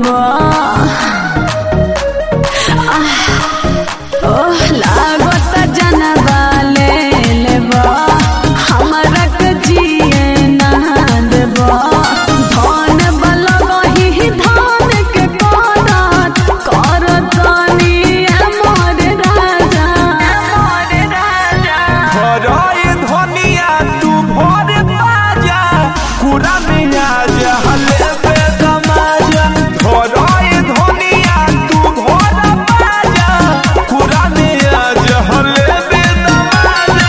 लेबा आह, ओह लागत जनबा ले लेबा हमरा के जिए ना देबा धन बलबही धान के करत करतनी मोर राजा मोर राजा भराए धनिया तू भर बाजा कुरा में आजा हले पे दमाजा भराए धनिया तू भर बाजा कुरा में आजा हले पे दमाजा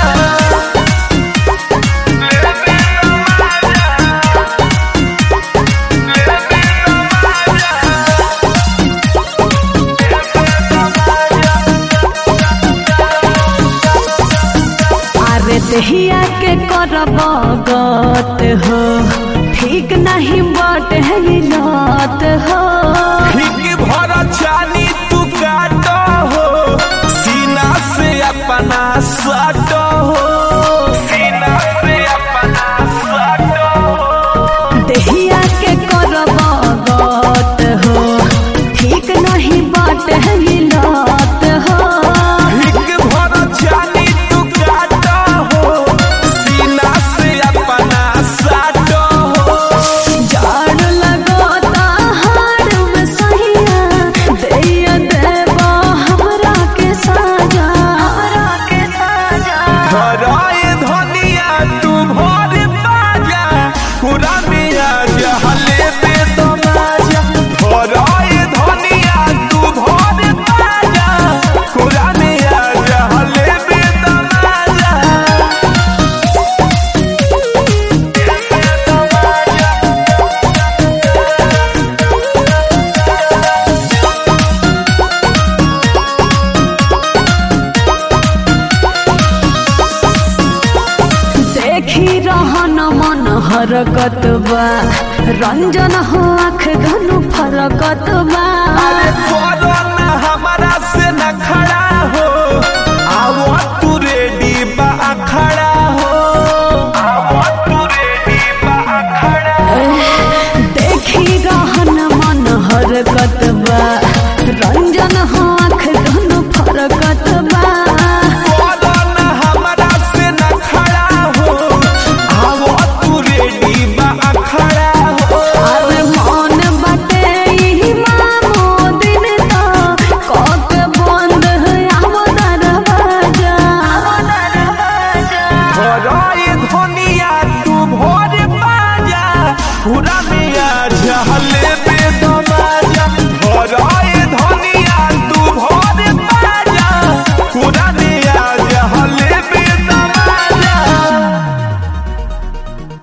अरे दहिया के करब गत हो ठीक नहीं बट है लत हो ठीक भर चानी तू काट हो सीना से अपना सट हो सीना से अपना सट हो दहिया के करब गत हो ठीक नहीं बट है लत हो ठीक भर चानी तू काट हो सीना से अपना सट हो जाड़ लगता हार में सहिया दैया देबा हमरा के साजा हमरा के साजा भराए धनिया तू भर बाजा पूरा में आजा हले पे तमाजा भराए धनिया तू भर बाजा पूरा में आजा हले पे तमाजा देखी रहन मन हरकत बा रंजन हो आँख धनु फरकत